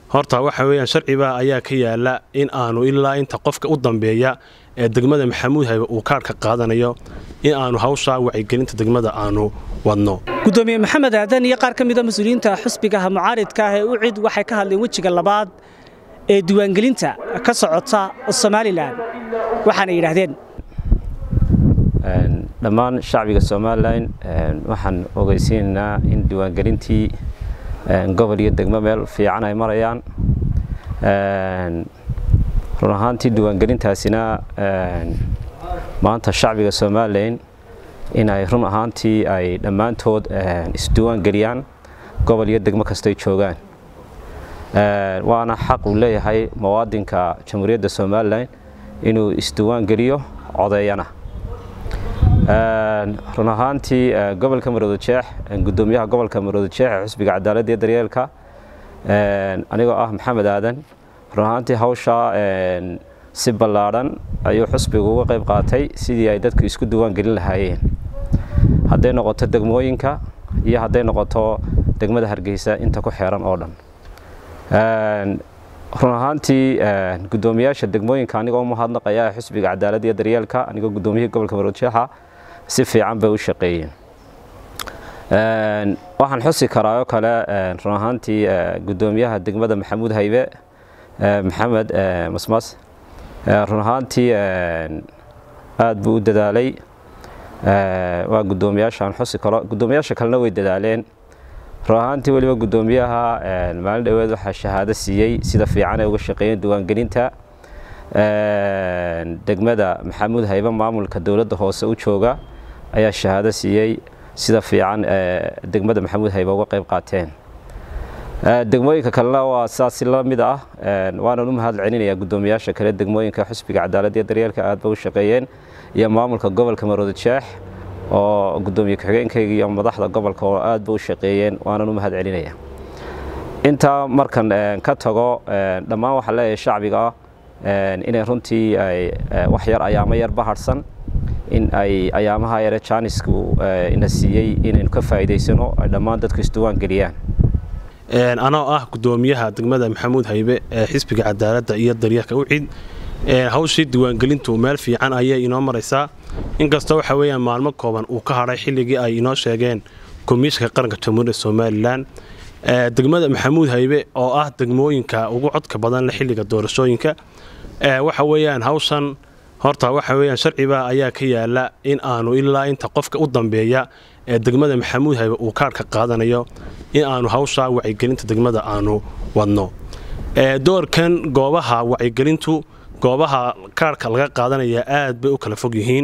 horta waxa weeyaan sharciba ayaa ka yaala in aanu ilaa inta qofka u dambeeya ee degmada maxamuud haybe uu kaarhka qaadanayo in aanu hawshaa wacyigelinta degmada aanu wadno gudoomiye maxamed aadan iyo qaar ka mida mas-uuliyiinta xusbigaha mucaaridka ah ee u cid waxay ka hadleen wejiga labaad ee diiwaangelinta ka socota somalilan waxaana yidhaahdeen dhammaan shacbiga somalilan waxaan ogeysiinaynaa in diiwaangelintii gobol iyo degmo meel fiican ay marayaan run ahaantii diiwaangelintaasina maanta shacbiga somalilan in ay run ahaantii ay dhammaantood isdiiwaangeliyaan gobol iyo degmo kastay joogaan waana xaq uu leeyahay muwaadinka jamhuuriyadda somalilan inuu isdiiwaangeliyo codeeyana run ahaantii gobolka maroodojeex gudoomiyaha gobolka maroodojeex ee xusbiga cadaaladda iyo daryeelka anigoo ah maxamed aadan run ahaantii hawshaa si ballaadhan ayuu xusbigu uga qayb qaatay sidii ay dadku isku diiwaan gelin lahaayeen hadday noqoto degmooyinka iyo hadday noqoto degmada hargeysa inta ku xeeran oo dhan run ahaantii gudoomiyaasha degmooyinka anigoo umahadnaqaya xusbiga cadaaladda iyo daryeelka anigoo gudoomiyihii gobolka maroodojeexa si fiican bay u shaqeeyeen waxaan xusi karaa oo kale run ahaantii gudoomiyaha degmada maxamuud haybe maxamed masmas run ahaantii aad buu u dadaalay waa gudoomiyaashaan xusi karo gudoomiyaasha kalena way dadaaleen run ahaantii weliba gudoomiyaha maalin dhoweed waxaa shahaado siiyey sida fiican ay uga shaqeeyeen diiwaangelinta degmada maxamuud haybe maamulka dowladda hoose u jooga ayaa shahaado siiyey sida fiican degmada maxamuud haybe uga qayb qaateen degmooyinka kalena waa sidaasi la mid ah waanan u mahad celinayaa gudoomiyaasha kale degmooyinka xusbiga cadaaladda iyo daryeelka aad ba u shaqeeyeen iyo maamulka gobolka maroodojeex oo gudoomiye ku-xigeenkayga iyo madaxda gobolka oo aad ba u shaqeeyeen waanan u mahad celinaya intaa markan ka tago dhammaan waxaa leeyahay shacbiga inay runtii ay wax yar ayaamo yar bahadhsan in ay ayaamaha yare jaanisku ina siiyey inaynu ka faa'iidaysano ay dhammaan dadku isdiiwaan geliyaan anoo ah gudoomiyaha degmada maxamuud haybe ee xisbiga cadaaladda iyo daryeelka u cid hawshii diiwaangelintu meel fiican ayay inoo maraysaa inkastoo waxa weeyaan maalmo kooban uu ka hadhay xilligii ay inoo sheegeen komishanka qaranka jamhuuriyadda somalilan degmada maxamuud haybe oo ah degmooyinka ugu codka badan le xilliga doorashooyinka waxa weeyaan hawshan horta waxa weeyaan sharciba ayaa ka yaala in aanu ilaa inta qofka u dambeeya ee degmada maxamuud haybe uu kaarhka qaadanayo in aanu hawshaa wacyigelinta degmada aanu wadno doorkan goobaha wacyigelintu goobaha kaarhka laga qaadanaya aad bay u kala fog yihiin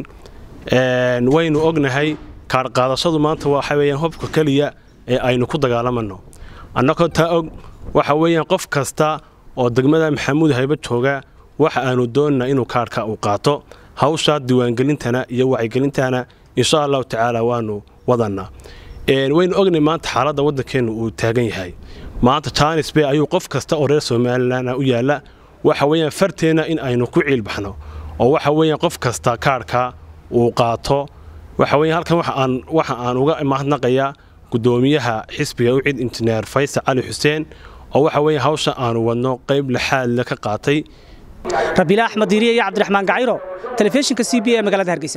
waynu ognahay kaar qaadashadu maanta waxa weeyaan hobka keliya ee aynu ku dagaalamano annagoo taa og waxa weeyaan qof kasta oo degmada maxamuud haybe jooga waxa aanu doonnaa inuu kaarhka uu qaato hawshaa diiwaangelintana iyo wacyigelintana insha allahu tacaala waanu wadannaa waynu ognay maanta xaaladda waddankeennu uu taagan yahay maanta jaanis bay ayuu qof kasta oo reer somalilan u yaalla waxa weeyaan farteenna in aynu ku ciilbaxno oo waxa weeyaan qof kasta kaarhka uu qaato waxa weeyaan halkan waxa aan uga mahadnaqayaa gudoomiyaha xisbiga u cid injineer faysal cali xuseen oo waxa weeyaan hawsha aanu wadno qayb laxaadle ka qaatay rabiila axmed diiriye iyo cabdiraxmaan gacayro telefishinka c b ee magaalada hargeysa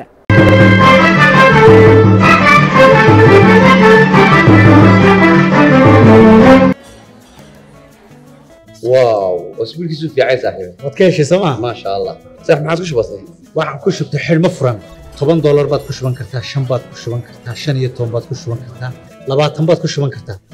واو اسبوع كيسو في عايز صاحبي waad ka heshay sooma ما شاء الله صح ما عادش بسيط waxaan ku shubtay xidhmo furan toban doolar baad ku shuban kartaa shan baad ku shuban kartaa shan iyo toban baad ku shuban kartaa labaatan baad ku shuban kartaa